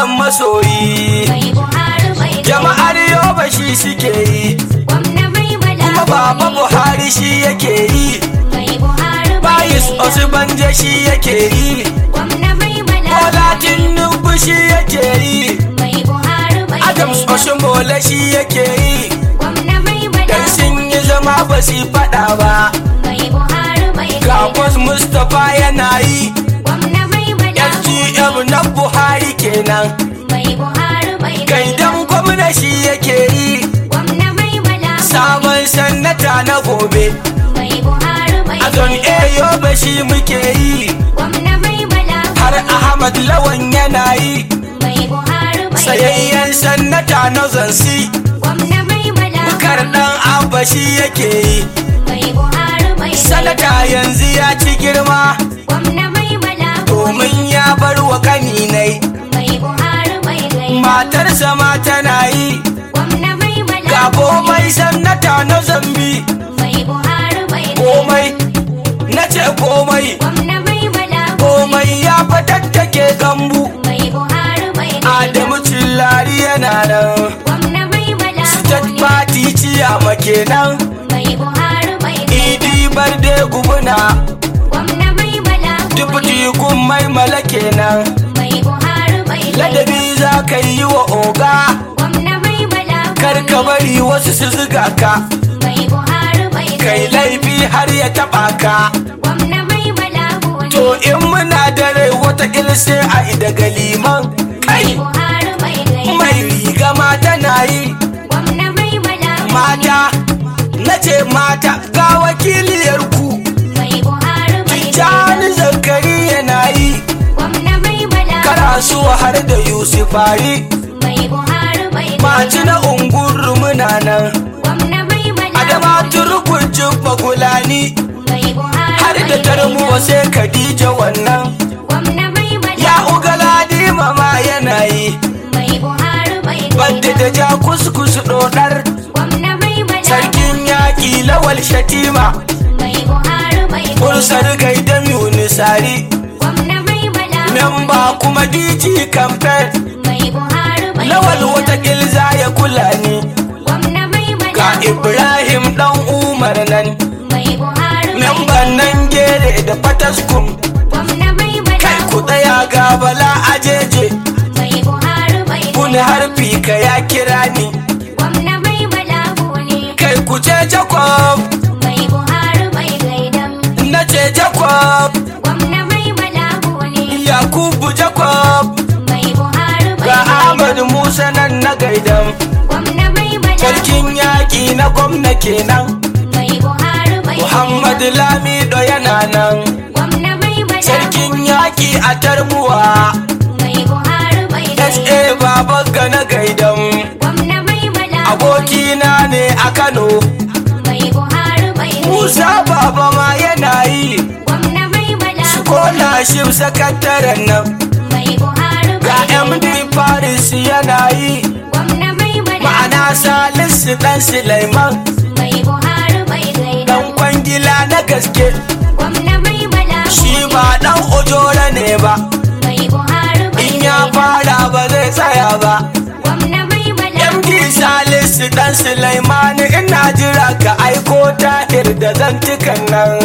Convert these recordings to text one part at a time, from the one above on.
malam masoyi mai buhari mai jama'ar yoba shi suke yi gwamna mai kuma baba bala buhari shi yake yi mai buhari mai bayis osibanje shi yake yi gwamna mai bala bola tinubu shi yake yi mai buhari mai adams oshimole shi yake yi gwamna mai bala dan sun yi zama ba su faɗa ba mai buhari mai ga bos mustapha yana yi gwamna mai bala sgm na buhari kenan mai buhari mai gaidan gwamna shi yake yi gwamna mai bala sabon sannata na gobe mai buhari mai a zon eyo ba shi muke yi gwamna mai bala har ahmad lawan yana yi mai buhari mai sayayyen sannata na zansi gwamna mai bala bukar dan abba shi yake yi mai buhari mai sanata yanzu ya ci girma gwamna mai bala domin ya bar wa kaninai mai buhari mai gai matarsa ma tana yi gwamna mai bala ga komai sannata na zambi mai buhari mai komai na ce komai gwamna mai bala komai ya fatattake gambu mai buhari mai adamu cillari yana nan gwamna mai bala state party ciyama kenan mai buhari mai idi barde gubuna gwamna mai bala dubuti kun mai mala kenan mai buhari mai ladabi za ka yi wa oga gwamna mai bala kar ka bari wasu su ziga ka mai buhari mai kai laifi har ya taba ka gwamna mai bala to in muna da rai wata sai a ida galiman kai buhari mai gai mai riga mata na yi gwamna mai bala mata na ce mata ga wakiliyar ku mai buhari mai Tijjani zakari yana yi gwamna mai bala karasuwa har da yusufari mai buhari mai maci na unguru muna nan gwamna mai bala adama turkun jibba gulani mai buhari har da tarmuwa sai khadija wannan gwamna mai bala ya ugaladi mama yana yi mai buhari mai badda da ja kuskus dodar gwamna mai bala sarkin yaƙi lawal shatima mai buhari mai bursar gaidam yunisari gwamna mai bala memba kuma dj campaign mai buhari mai lawal wata gilza ya kula ni gwamna mai ga bala ibrahim dan umar nan mai buhari mai memban nan gere da fataskum gwamna mai bala kai ku tsaya ga bala ajeje mai buhari mai kun harfi ka ya kira ni gwamna mai bala ne kai ku ce jacob mai buhari mai gaidam na ce jacob gwamna mai bala ne yakubu jacob mai buhari mai ga ahmad musa nan na gaidan gwamna mai bala sarkin yaƙi na gwamna kenan mai buhari mai muhammad lamido yana nan gwamna mai bala sarkin yaƙi a tarbuwa mai buhari mai sa baba ga na gaidan gwamna mai bala abokina ne a kano mai buhari mai musa baba ma yana yi gwamna mai bala kola shi sakataren nan mai buhari ga mai md paris yana yi gwamna mai bala ma'ana salisu dan Sulaiman mai buhari mai gaida dan kwangila na gaske gwamna mai bala shi ba dan ojora ne ba mai buhari mai in ya fara ba zai tsaya ba gwamna mai bala md salisu dan Sulaiman ina jira ka aiko tahir da zantukan nan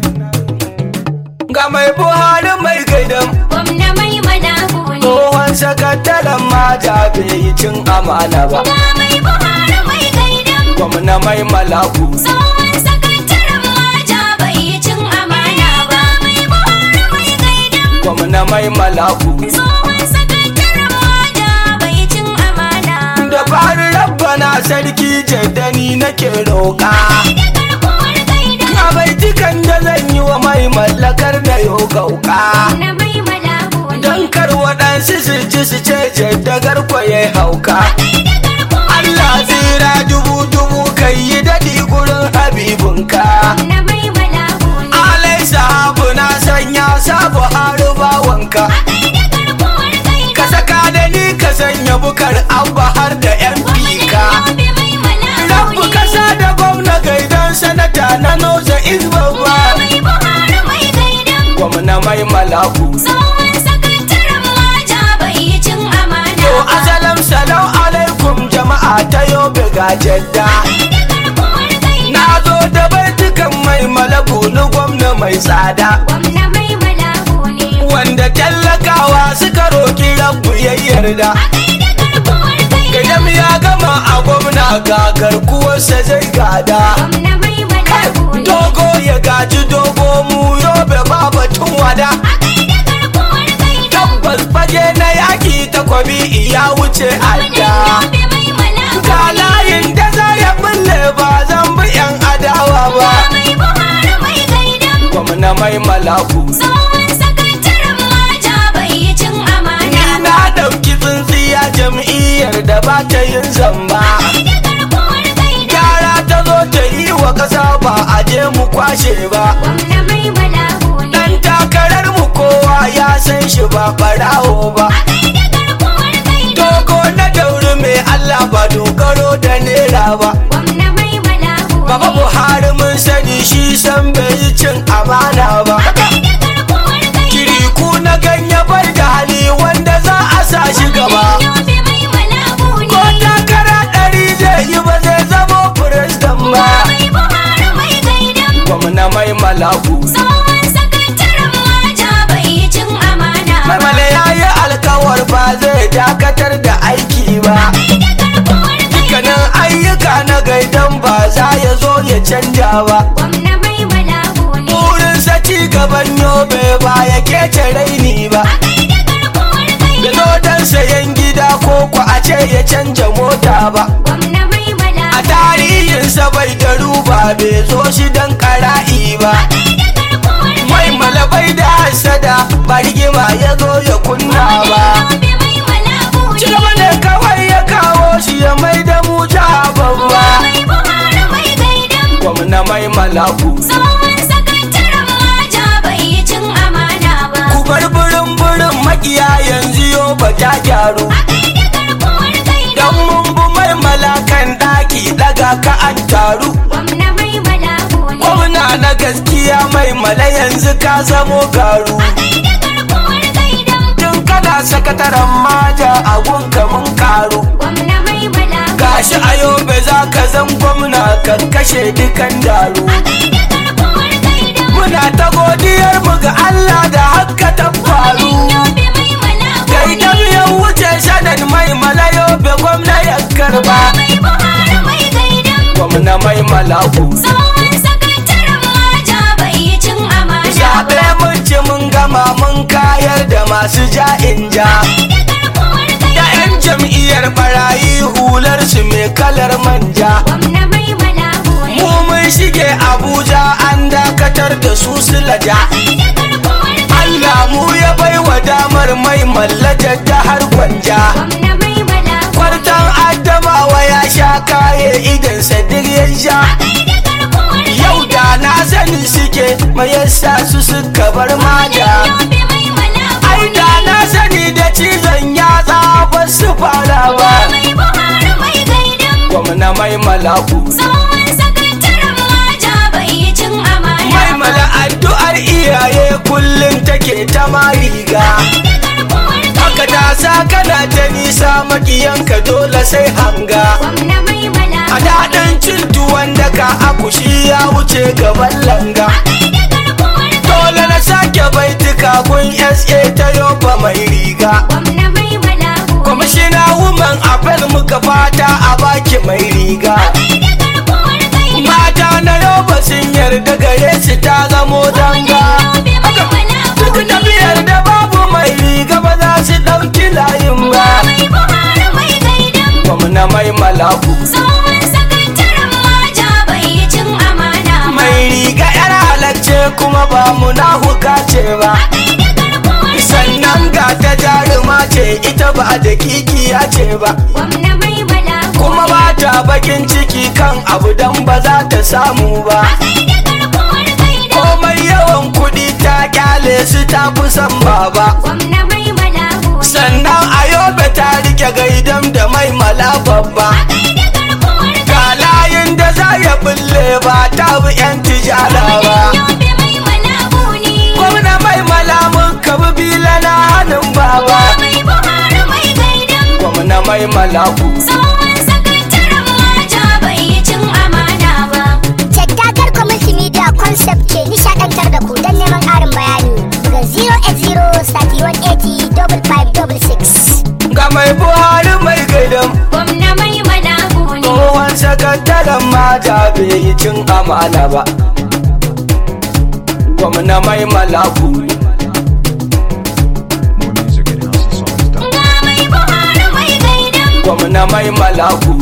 ga mai buhari mai gaidan gwamna mai bala ne tsohon sakataren mata bai yi cin amana ba ga mai buhari mai gaida gwamna mai malaku tsohon sakataren maja bai yi cin amana ba mai buhari mai gaida gwamna mai malaku tsohon sakataren maja bai yi cin amana da fari rabbana sarki jaddani nake roƙa da garkuwar gaida a baitukan da zan yi wa mai mallakar da yau gauka gwamna mai bala ne don kar waɗansu su ji su ce jaddagar kwaye hauka da garkuwar Allah tsira dubu dubu kai yi daɗi gurin habibinka gwamna mai bala ne alai sahabu na sanya sabu haru bawanka da garkuwar gaida ka saka da ni ka sanya bukar abba har da yan fika Yobe mai bala rabu kasa da gwamna gaidan sanata na noza izbabba mai buhari mai gaida gwamna mai malaku tsohon sakataren maja bai yi cin amana yobe ga jadda garkuwar gaida. na zo da baitukan mai malabulu gwamna mai tsada Gwamna mai malabu ne. wanda tallakawa suka roki rabu ya yarda A gaida garkuwar gaida. gadam ya gama a gwamna ga garkuwarsa zai gada Gwamna mai malabu ne. dogo ya gaji dogo mu yobe ba batun wada A gaida garkuwar gaida. tabbas fage na yaki takwabi ya wuce adda Yobe mai malabu ga ne. layin da za ya bulle ba zan bi yan adawa ba Mai Buhari mai gaidan. gwamna mai malaku Tsohon sakataren maja bai yi cin amana ba. na dauki tsintsiya jam'iyyar da ba ta yin zamba Gaida garkuwar gaida. gyara ta zo ta yi wa ƙasa ba a je mu kwashe ba Gwamna mai malabu ne. dan takarar mu kowa ya san shi ba barawo ba A gaida garkuwar gaida. dogo na dauri mai Allah ba dogaro da nera ba Gwamna mai malabu ne. Baba Buhari mun sani shi san bai yi cin amana ba Gaida garkuwar gaida. kiriku na ganye bai da hali wanda za a sa shi gaba Yobe mai malabu ko ne. takara ɗari zai yi ba zai zamo firistan ba Mai Buhari mai gaidan. gwamna mai malaku Tsohon sakataren maja bai yi cin amana ba. Mamale ya yi alkawar ba zai dakatar da aiki ba Gaida garkuwar gaida. Dukkanin ayyuka na gaidan ba za ya zo ya canja ba Gwamna mai malabu ne. Burinsa ci gaban yobe ba ya kece raini ba A gaida garkuwar Da gaida. zo don sayan gida ko ku a ce ya canja mota ba Gwamna mai A malabu. tarihinsa bai da ruba bai zo shi don kara'i ba A gaida garkuwar Mai gaida. malabai da hasada ba rigima ya zo ya kunna ba Yobe mai malabu Ci ne. gaba ne kawai ya kawo shi ya mai da mu jiha babba Mai Buhari mai gaidan. Gwamna mai malaku Tsohon sakataren maja bai yi cin amana ba. Ku bar burin burin makiya yanzu yo ba ta gyaru A gaida garkuwar gaida. Dan mun bi mai malakan ɗaki daga ka an taru Gwamna mai malabu ne. Gwamna na gaskiya mai mala yanzu ka zamo garu A gaida garkuwar gaida. Tun kana sakataren maja a gunka mun karu Gwamna mai malabu. Gashi a yobe za ka zan gwamna kan kashe dukan daru A gaida garkuwar gaida. Muna ta godiyar mu ga Allah da haka ta faru Yobe mai malabu Kai ne. dan ya wuce shanan mai mala yobe gwamna ya karba Mai Buhari mai gaidan. Gwamna mai malaku Tsohon sakataren maja bai yi cin amana Zaɓe ba. mun ci mun gama mun kayar da masu ja'in ja Gaida garkuwar Da gaida. 'yan jam'iyyar barayi hular su mai kalar manja Gwamna mai malabu ne. Mu mun shige Abuja an dakatar da su sulaja Gaida garkuwar gaida. Allah mu ya bai wa damar mai mallajar da har gwanja Gwamna mai malabu. Kwartan Adamawa ya sha kaye idan sadir ya sha Gaida garkuwar Yau gaida. da na sani suke mai yasa su suka bar maja Yobe mai malabu Ai da na sani da cizon yatsa ba su fara ba Mai Buhari mai gaidan. Gwamna mai malaku Tsohon sakataren maja bai yi cin amana Mai ba. mala addu'ar iyaye kullum take ta mariga Gaida garkuwar Haka gaida. ta sa kana ta nisa makiyanka dole sai hanga Gwamna mai malabu A daɗin cin tuwon daka akushi ya wuce gaban langa Gaida garkuwar gaida. Dole na sake baituka kun SA ta yoba mai riga Gwamna mai malabu Kwamishina woman apel muka fata a baki mai riga Gaida garkuwar gaida. Mata na yoba sun yarda gare su ta zamo danga Yobe mai malabu Duk ne. tafiyar da babu mai riga ba za su ɗauki layin ba Mai Buhari mai gaidan. Gwamna mai malaku Tsohon sakataren maja bai yi cin amana ba. Mai riga yar halacce kuma ba munafuka ce ba Gaida garkuwar Sannan ga ta jaruma ce ita ba da kikiya ce ba Gwamna mai malabu Kuma ba ta bakin ciki kan abu dan ba za ta samu ba Gaida garkuwar gaida. Komai yawan kuɗi ta kyale su ta fi son baba Gwamna mai malabu Sannan a yobe ta rike gaidam da mai mala babba Gaida garkuwar Ga layin da za ya bulle ba ta bi 'yan tijara ba Yobe mai malabu ne. Gwamna mai malamun kabi bila na hannun baba Mai Buhari mai gaidan. Gwamna mai malaku Tsohon sakataren taron mata bai yi cin amana ba gwamna mai malaku More music at houseofsongs.com. Ga mai buhari mai gaidan gwamna mai malaku